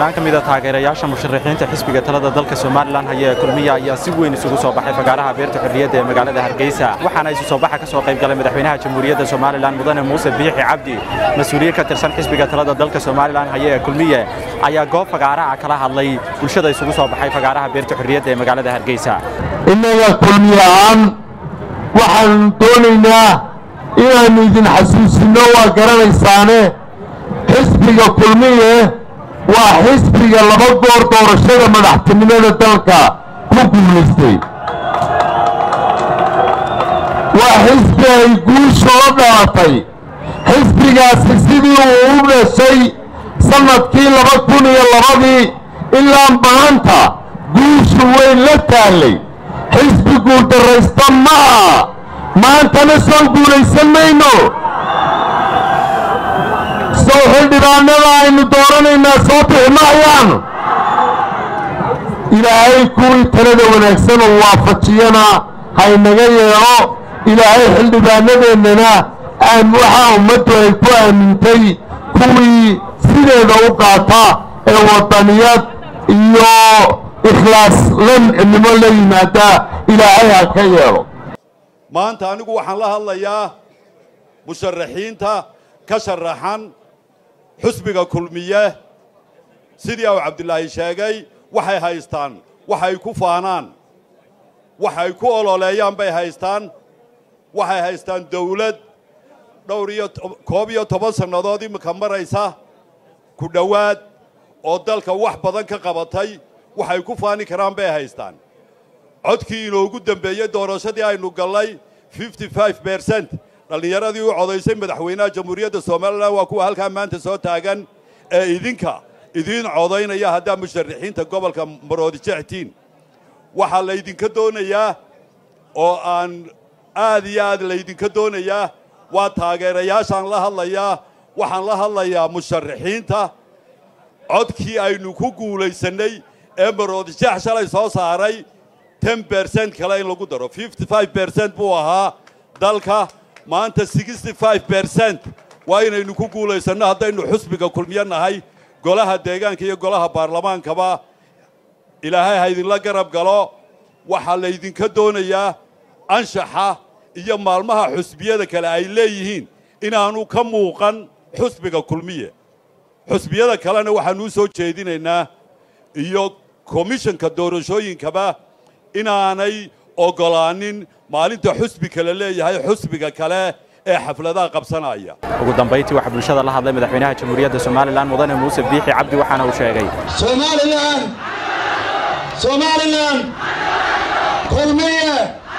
kumanaan ka mida taageerayaasha musharaxiinta xisbiga talada dalka somalilan haya ee kulmiya ayaa si weyn isugu soo baxay fagaaraha beerta xorriyadda ee magaalada hargeysa waxaana isu soo baxa ka soo qayb galay madaxweynaha jamhuuriyadda somalilan mudane muuse biixi cabdi mas-uuliye ka tirsan xisbiga talada dalka somalilan haya ee kulmiye ayaa goob fagaaraha kala hadlay bulshada isugu soo baxay fagaaraha beerta xorriyadda ee magaalada hargeysa innaga kulmiye ahaan waxaan doonaynaa inaannu idin xasuusinno waa garanaysaane xisbiga kulmiye waa xisbiga laba goor doorashada madaxtinimada dalka ku guulaystay waa xisbi ay guusha oo dhalatay xisbigaasi sidii uu u dhashay sannadkii laba kun iyo labadii ilaa maanta guushu weyn la taallay xisbi guuldarraysta ma aha maantana soo guulaysan mayno sow xildhibaanada aynu dooranaynaa soo bixi mahayaan ilaahay kuwii talada wanaagsan oo waafajiyana haynaga yeedho ilaahay xildhibaanadeennana aan waxaa ummaddu ay ku aamintay kuwii sideeda u qaata ee waddaniyad iyo ikhlaas lancinimo la yimaada ilaahay ha ka yeedho maanta anigu waxaan la hadlayaa musharaxiinta ka sharaxan xusbiga kulmiye sidii uu cabdilaahi sheegay waxay haystaan waxay ku faanaan waxay ku ololeeyaan bay haystaan waxay haystaan dawlad dhowr iyo koob iyo toban sannadood iminka maraysa ku dhowaad oo dalka wax badan ka qabatay waxay ku faani karaan bay haystaan codkii inoogu dembeeyey doorashadii aynu gallay fifty five bercent dhallinyaradii u codaysay madaxweynaha jamhuuriyadda somalilan waa kuwa halkaa maanta soo taagan ee idinka idiin codaynaya haddaa musharaxiinta gobolka maroodijectiin waxaa laydinka doonayaa oo aan aad iyo aad laydinka doonayaa waa taageerayaashaan la hadlayaa waxaan la hadlayaa musharaxiinta codkii aynu ku guulaysannay ee maroodijeex shalay soo saaray ten bercent kale in lagu daro fifty five bercent buu ahaa dalka maanta sixty five bercent waa inaynu ku guulaysanno haddaynu xusbiga kulmiyo nahay golaha deegaanka iyo golaha baarlamaankaba ilaahay ha idinla garab galo waxaa laydinka doonayaa anshaxa iyo maalmaha xusbiyada kale ay leeyihiin inaanu ka muuqan xusbiga kulmiye xusbiyada kalena waxaanuu soo jeedinaynaa iyo komishanka doorashooyinkaba inaanay oggolaanin maalinta xusbi kale leeyahay xusbiga kale ee xafladaha qabsanaya ugu dambayntii waxaa bulshada la hadlay madaxweynaha jamhuuriyadda somalilan mudane muuse biixi cabdi waxaana uu sheegay somalilan somalilan kulmiye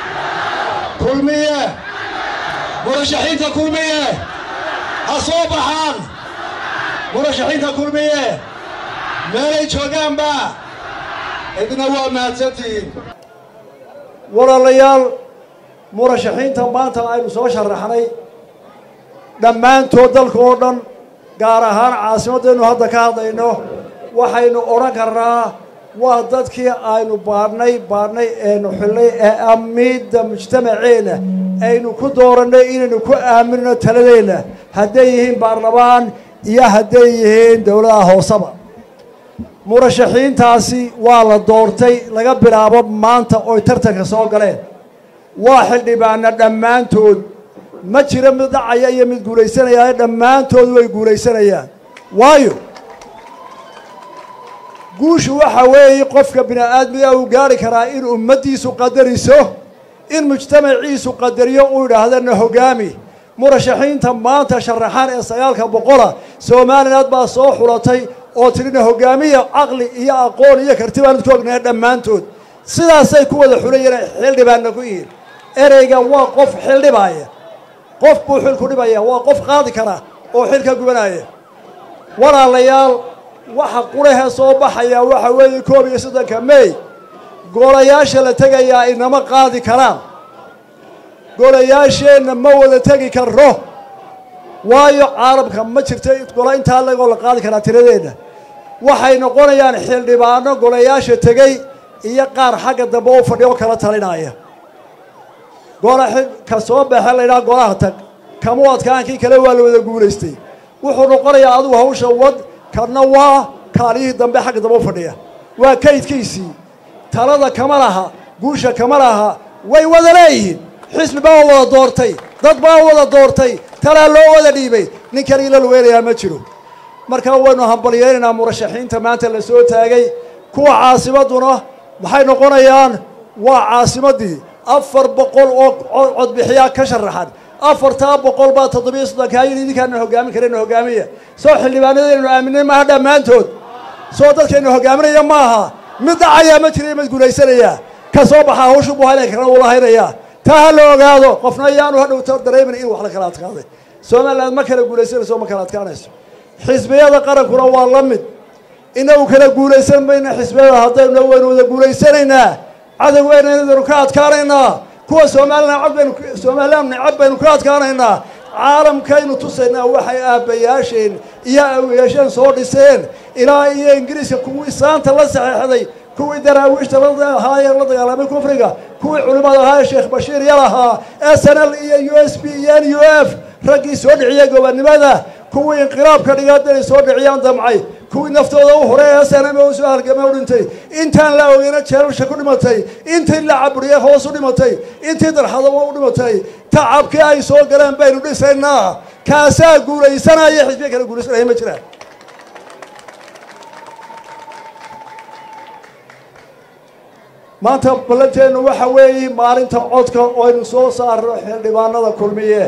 kulmiye murashaxiinta kulmiye ha soo baxaan murashaxiinta kulmiye meelay joogaanba idna waa mahadsantihiin walaalayaal murashaxiinta maanta aynu soo sharaxnay dhammaantood dalka oo dhan gaar ahaan caasimaddaynu hadda ka hadlayno waxaynu odhan karnaa waa dadkii aynu baadhnay baadhnay eenu xillay ee amiidda mujtamaceenna aynu ku doorannay inaynu ku aaminno taladeenna hadday yihiin baarlamaan iyo hadday yihiin dowladaha hooseba murashaxiintaasi waa la doortay laga bilaabo maanta oy tartanka soo galeen waa xildhibaana dhammaantood ma jiro mid dhacaya iyo mid guulaysanaya dhammaantood way guulaysanayaan waayo guushu waxa weeye qofka bini aadmiga uu gaari karaa in ummaddiisu qadariso in mujtamaciisu qadariyo uu idhaahdana hogaami murashaxiinta maanta sharaxaan ee sagaalka boqola somaliland baa soo xulatay oo tirina hogaamiya caqli iyo aqoon iyo karti baan isku ognahay dhammaantood sidaasay ku wada xulayeen xildhibaanna ku yihiin ereyga waa qof xildhibaaya qof buu xil ku dhibaya waa qof qaadi kara oo xil ka gubanaya walaalayaal waxa qurahe soo baxaya waxa weeye koob iyo soddonka mey golayaasha la tegayaa inama qaadi karaan golayaasheenna ma wada tegi karro waayo caalamka ma jirto gola intaa lagoo la qaadi karaa tiradeenna waxay noqonayaan xildhibaano golayaasha tegey iyo qaar xagga dambe u fadhiyo kala talinaya gola ka soo baxe laydhaha golaha tag kamu adkaankii kale waa la wada guulaystay wuxuu noqonayaa adigu hawsha wad kana waa kaaliyihii dambe xagga dambe u fadhiya waa kaydkiisii talada kama laha guusha kama laha way wada leeyihiin xisbi baa wada doortay dad baa wada doortay talaa loo wada dhiibay nin kale ila luweynayaa ma jiro marka waynu hambalyeynaynaa murashaxiinta maanta la soo taagay kuwa caasimadduna maxay noqonayaan waa caasimaddii afar boqol oo codbixiyaa ka sharaxan afartaa boqol baa toddobiyo soddonkaa yidhi idinkaana hogaamin karayna hogaamiya soo xildhibaanadaynu aaminay maaha dhammaantood soo dadkaynu hogaaminaya maaha mid dhacayaa ma jira mid guulaysanayaa ka soo baxaa hawshu buu haynay karana uu lahaynayaa taa ha la ogaado qofna ayaanu hadhowta dareemin in wax la kala adkaaday somaliland ma kala guulaysanayso ma kala adkaanayso xisbiyada qarankuna waa la mid inagu kala guulaysan mayna xisbiyada haddaynu waynu wada guulaysanaynaa cadowgeynaynu ka adkaanaynaa kuwa somalilan cod baynu somaliland necab baynu ka adkaanaynaa caalamkaynu tusaynaa waxay aabbayaasheen iyo awiyaasheen soo dhiseen ilaa iyo ingiriiska kuwii saanta la saxeexday kuwii daraawiishta ahaayee la dagaalamay kufriga kuwii culimmada ahaa ee sheekh bashiir yal ahaa s n l iyo u s b iyo n u f raggii soo dhiciyey gobonnimada kuwii inqilaabka dhigaadday soo dhiciyaan damcay kuwii naftooda u horay ee saname u soo halgamay u dhintay intaan la ogeyna jeelalsha ku dhimatay intii la caburiyey hoos u dhimatay intii darxadaba u dhimatay tacabkii ay soo galeen baynu dhisaynaa kaasaa guulaysanaya xisbiya kale guulaysanaya ma jiraan maanta ballanteennu waxa weeye maalinta codka oo aynu soo saarno xildhibaanada kulmiye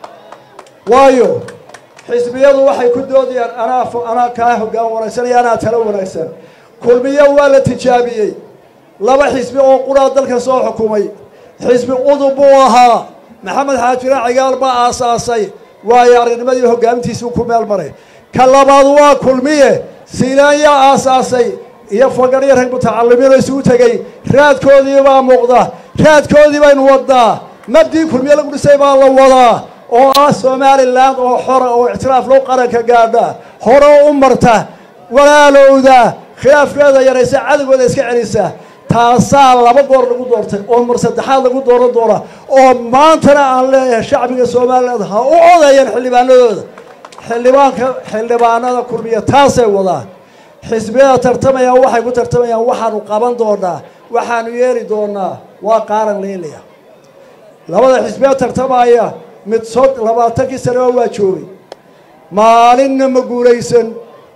waayo xisbiyadu waxay ku doodayaan anaa anaa kaa hoggaan wanaagsan iyo anaa talo wanaagsan kulmiye waa la tijaabiyey laba xisbi oo quraa dalka soo xukumay xisbi udub buu ahaa maxamed xaajire cigaal baa aasaasay waayo aragnimadii hoggaamintiisii ku meel maray ka labaad waa kulmiye siilaan yaa aasaasay iyo fagaryo rag mutacalimiinoo isugu tegey raadkoodii baa muuqda raadkoodii baynu wadnaa mabdii kulmiye lagu dhisay baa la wadaa oo ah somalilan oo xora oo ictiraaf loo qaranka gaadha hore u marta walaalowda khilaafkeeda yaraysa cadowgooda iska celisa taasaa laba goor lagu doortay oo mar saddexaad lagu dooran doona oo maantana aan leeyahay shacbiga somaliland ha u codeeyeen xildhibaanadooda xildhibaanka xildhibaanada kulmiya taasay wadaan xisbiyada tartamayaan waxay ku tartamayaan waxaanu qaban doonaa waxaanu yeeli doonaa waa qaaran liilaya labada xisbiya tartamaya mid sod labaatankii sanaba waa joogay maalinna ma guulaysan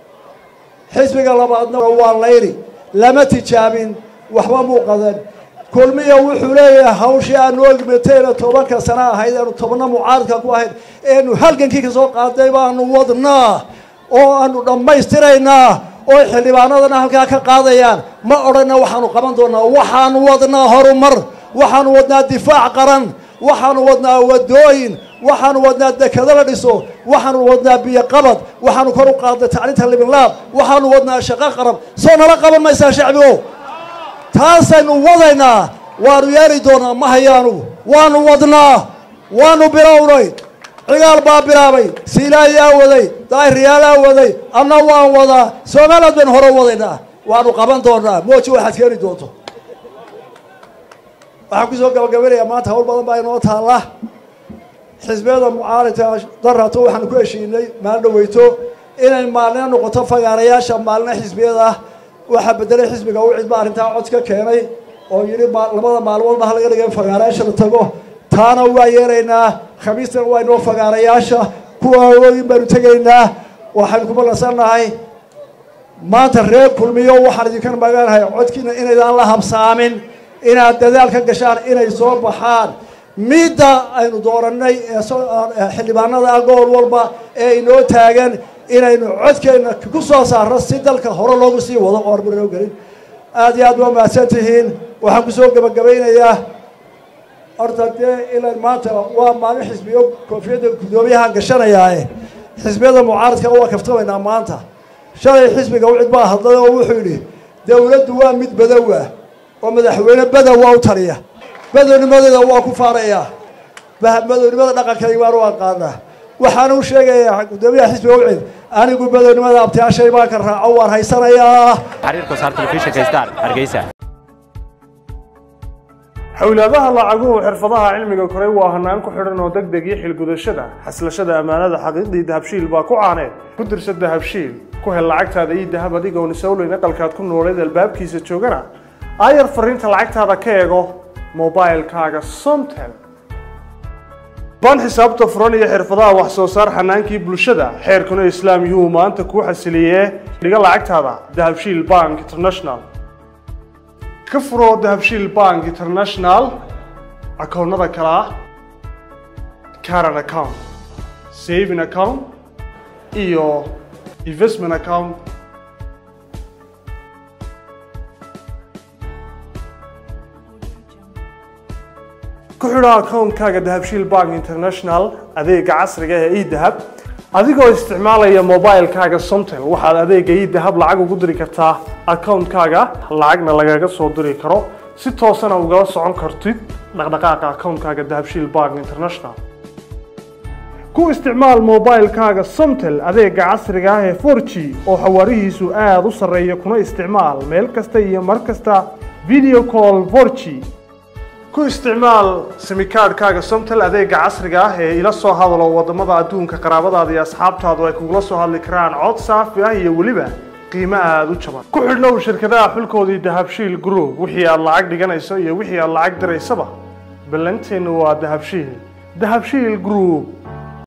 xisbiga labaadna waa layri lama tijaabin waxba muu qadan kulmiya wuxuu leeyahay hawshii aanu ogmatayna tobanka sana ahayd eenu tobna mucaaradka ku ahayd eenu halgankii ka soo qaaday baanu wadnaa oo aanu dhammaystiraynaa oo xildhibaanadana halkaa ka qaadayaan ma odhanna waxaanu qaban doonaa waxaanu wadnaa horumar waxaanu wadnaa difaac qaran waxaanu wadnaa wadooyin waxaanu wadnaa dekado la dhiso waxaanu wadnaa biyo qabad waxaanu kor u qaadnay tacliinta libinlaab waxaanu wadnaa shaqo qarab soo nala qaban maysaa shacbigo taasaynu wadaynaa waanu yeeli doonaa ma hayaanu waanu wadnaa waanu bilownay cigaal baa bilaabay siilaayaa waday daahiriyaalaa waday anna waan wadaa somaliland baynu hore wadaynaa waanu qaban doonaa mooji waxaad keeni doonto waxaan kusoo gabagabanayaa maanta hawl badan baa inoo taalla xisbiyada mucaaridka darato waxaanu ku heshiinay maalin dhaweyto inay maalina noqoto fagaarayaasha maalina xisbiyada ah waxaa bedelay xisbiga u cidba arrintaa cod ka keenay oo yidhi labada maalmoodba ha laga dhigay in fagaarayaasha la tago taana waa yeelaynaa khamiistana waa inoo fagaarayaasha kuwa awoodin baanu tegaynaa waxaynu ku ballansannahay maanta reer kulmiyo waxaan idinka maganahay codkiina inaydaan la habsaamin inaad dadaal ka gashaan inay soo baxaan midda aynu doorannay ee xildhibaanada ah gobol walba ee inoo taagan inaynu codkeenna ku soo saarno si dalka hore loogu sii wado oo arbanoo gelin aad iyo aad waa mahadsan tihiin waxaan kusoo gebagabaynayaa horta dee ilan maanta waa maalin xisbiyo koofiyadda guddoomiyahaan gashanayaae xisbiyada mucaaradka waa kaftamaynaa maanta shalay xisbiga u cid baa hadlay oo wuxuu yidhi dowladdu waa mid badowa oo madaxweyne badow waa u taliya badownimadeeda waa ku faarayaa badownimada dhaqankayga baan u aqaanaa waxaan u sheegayaa guddoomiyaha xisbiga u cid anigu badownimada abtiyaashay baan ka raaco waan haysanayaa xiriirka saar telefishinka star hargeysa xowlaadaha lacaguhu xirfadaha cilmiga koray waa hanaan ku xidhan oo deg deg iyo xilgudashada xaslashada ammaanada xaqiiqdii dahabshiil baa ku caaneed ku dirsa dahabshiil ku hel lacagtaada ii dahab adigoon isowleyn aqalkaad ku nooleed albaabkiisa joogana aayar fariinta lacagtaada ka eego mobilkaaga somtel baan xisaabta furan iyo xirfadaha wax soo saar xanaankii bulshada xeerkuna islaam yuu maanta kuu xasiliyee dhiga lacagtaada dahabshiil bank international ka furoo dahabshiil bank international akoonnada kale ah caran account saving account iyo investment account ku xidho akoonkaaga dahabshiil bank international adeega casriga ee edahab adigoo isticmaalaya mobilkaaga somtel waxaad adeega edahab lacag ugu diri kartaa akoonkaaga lacagna lagaga soo diri karo si toosana ugala socon kartid dhaqdhaqaaqa akoonkaaga dahabshiil bank international ku isticmaal mobilkaaga somtel adeega casriga ah ee 4g oo xawaarihiisu aada u sarreeya kuna isticmaal meel kasta iyo mar kasta video call 4g ku isticmaal simikaadhkaaga somtel adeega casriga ah ee ila soo hadalo wadamada adduunka qaraabadaada iyo asxaabtaadu ay kugula soo hadli karaan cod saafi ah iyo weliba qiimo aada u jaban ku xidhnow shirkadaha xulkoodii dahabshiil group wixii aad lacag dhiganayso iyo wixii aad lacag diraysaba ballanteennu waa dahabshiil dahabshiil group